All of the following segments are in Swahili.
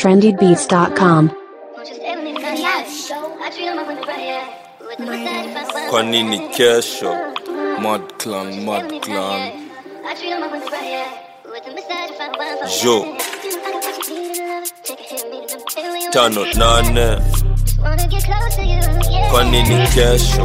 trendybeats.com. kwa nini kesho mad clan mad clan jo tano nane kwa nini kesho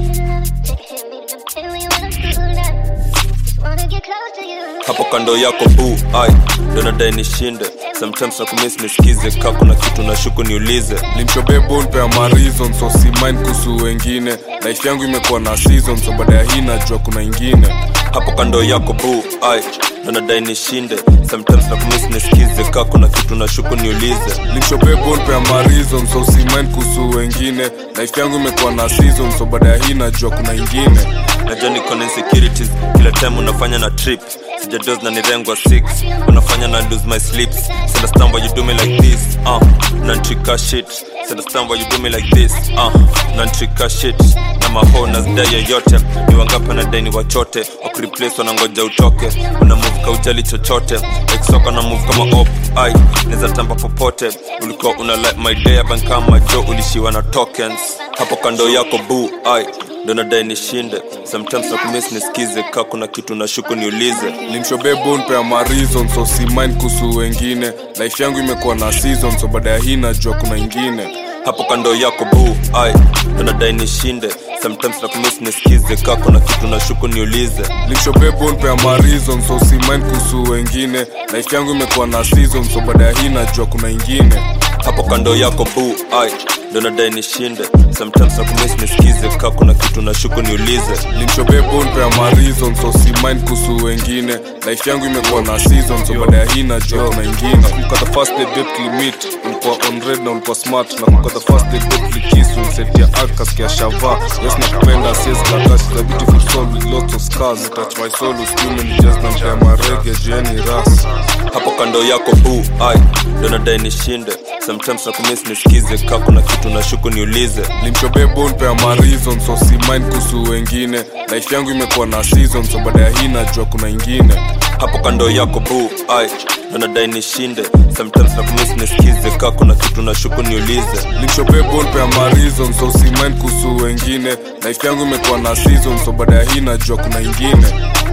hapo kando yako bu ai ndo nadai nishinde sometimes nakumis nisikize ka kuna kitu na shuku niulize limshobebo npea marizon so si mind kuhusu wengine life yangu imekuwa na season so baada ya hii najua kuna ingine hapo kando yako bu ai ndo nadai nishinde sometimes nakumis nisikize ka kuna kitu na shuku niulize limshobebo npea marizon so si mind kuhusu wengine life yangu imekuwa na season so baada ya hii najua kuna ingine najua niko na insecurities kila time unafanya na trip sijados na nirengwa 6 unafanya na lose my sleeps So understand why you do me like this uh, nantrika shit So understand why you do me like this uh, nantrika shit na maho na zidai yoyote ni wangapi wanadai ni wachote wakureplace wanangoja utoke una move kaujali chochote eksoka na move kama op ai neza tamba popote ulikuwa una like my day abankama jo ulishiwa na tokens hapo kando yako bu ai ndo nadai nishinde sometimes nakumis nisikize ka kuna kitu na shuku niulize limshobebo npea marizon so si mind kuhusu wengine life yangu imekuwa na season so baada ya hii najua kuna ingine hapo kando yako bu ai ndo nadai nishinde sometimes nakumis nisikize ka kuna kitu na shuku niulize limshobebo npea marizon so si mind kuhusu wengine life yangu imekuwa na season so baada ya hii najua kuna ingine hapo kando yako bu ai ndo nadai nishinde sometimes nakumis nisikize ka kuna kitu na shuku niulize limshobebo npea marizon so si mind kuhusu wengine life yangu imekuwa na season so baada ya hii najua kuna ingine nakumbuka the first day date limit ulikuwa on red na ulikuwa smart nakumbuka the first day date likiss unisetia akaskia shava yes nakupenda siwezi kakashi the beautiful soul with lots of scars You touch my soul uskiume ni just na mpea marege jieni ras hapo kando yako bu ai ndo nadai nishinde sometimes nakumis nisikize ka kuna kitu na shuku niulize limshobebo npea marizon so si mind kuhusu wengine life yangu imekuwa na season so baada ya hii najua kuna ingine hapo kando yako bu ai ndo nadai nishinde sometimes nakumis nisikize ka kuna kitu na shuku niulize limshobebo npea marizon so si mind kuhusu wengine life yangu imekuwa na season so baada ya hii najua kuna ingine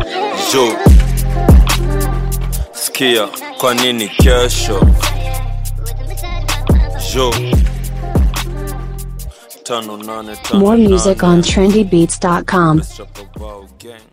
jo skia kwa nini kesho jo tano nane tano More music nane. on trendybeats.com. Let's talk about gang.